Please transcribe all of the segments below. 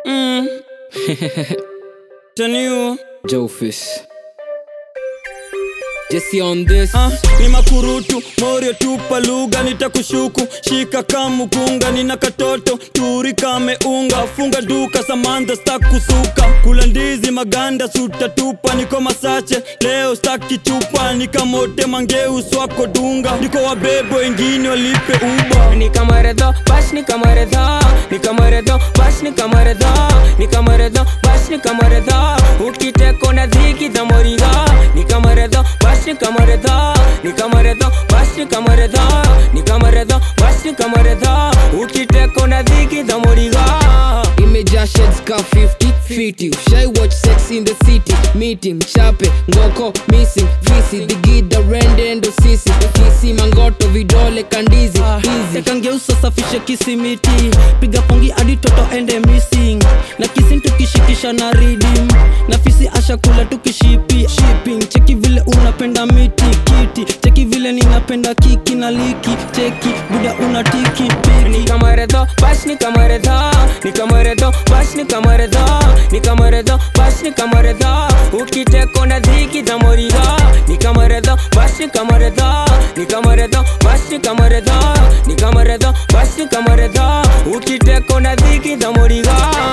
Mm. Teniu. Jofis. Jesse on this. Ah, ni makurutu morio tupa lugha nitakushuku shika kamukunga nina katoto turi kameunga funga duka samantha stakusuka kula ndizi maganda sutatupa niko masache leo staki chupa nikamote mangeu swako dunga niko wabebo wengine walipe uba ni kamaredho bash ni kamaredho ni kamaredho bash ni kamaredho ni kamaredho bash ni kamaredho ukiteko na dhiki za moriga ni kamaredho bash ni kamaredho ni kamaredho bash ni kamaredho ni kamaredho bash ni kamaredho ukiteko na dhiki za moriga imejaa shades ka 50 fiti ushai watch sex in the city meeting chape ngoko missing fisi digida rende ndo sisi fisi mangoto vidole kandizi hizi kangeusa safishe kisimiti piga pongi hadi toto ende missing na kisin tukishikisha na ridim na fisi ashakula tukishipi shipping cheki vile unapenda miti kiti cheki vile ninapenda kiki na liki cheki buda una tiki ni piki kamaredho bash ni kamaredho ni kamaredho bash ni kamaredho ni kamaredho bash ni kamaredho ukiteko na dhiki za moriga ni kamaredho bash ni kamaredho ni kamaredho bash ni kamaredho ni kamaredho bash ni kamaredho ukiteko na dhiki za moriga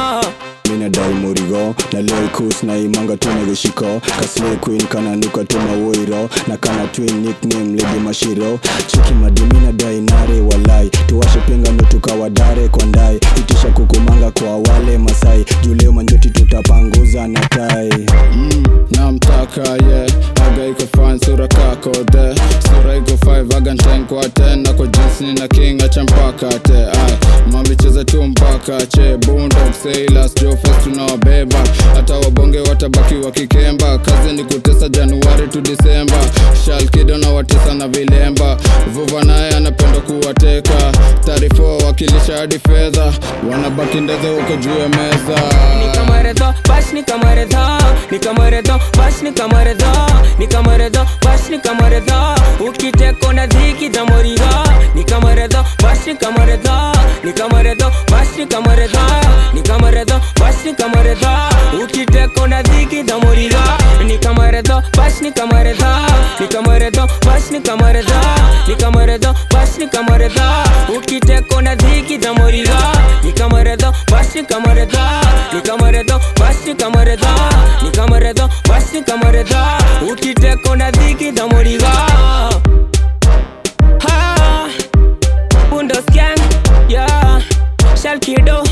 minadai murigo na leo kus na imanga tuna gishiko kasle queen kana nuka tuma woiro na kana twin nickname lady mashiro chiki madimi na dai nare walai tuwashe penga ndo tukawadare kwa ndai itisha kukumanga kwa wale masai juleo manjoti tutapanguza na tai Mm, namtaka ye yeah. aga iko fine sura kako the sura iko 5 aga nten kwa 10 na kwa jeans ni na king acha mpaka te ay mambi cheza tu mpaka che bundog sailors jo fest tunawabeba hata wabonge watabaki wakikemba kazi ni kutesa januari tu disemba shalkido na watesa na vilemba vuva naye anapenda kuwateka taarifo wakilisha hadi fedha wanabaki ndeze huko juu ya meza ni kamaredho bash ni kamaredho ni kamaredho bash ni kamaredho ni kamaredho bash ni kamaredho ukiteko na dhiki za moriga ni kamaredho bash ni kamaredho ni kamaredho bash ni kamaredho ni kamaredho bash ni kamaredho ukiteko na dhiki za moriga ni kamaredho bash ni kamaredho ni kamaredho bash ni kamaredho ni kamaredho bash ni kamaredho ukiteko na dhiki za moriga ni kamaredho bash ni kamaredho ni kamaredho bash ni kamaredho ni kamaredho bash ni kamaredho ukiteko na dhiki za moriga Ha, Bundos gang, yeah, Shalkido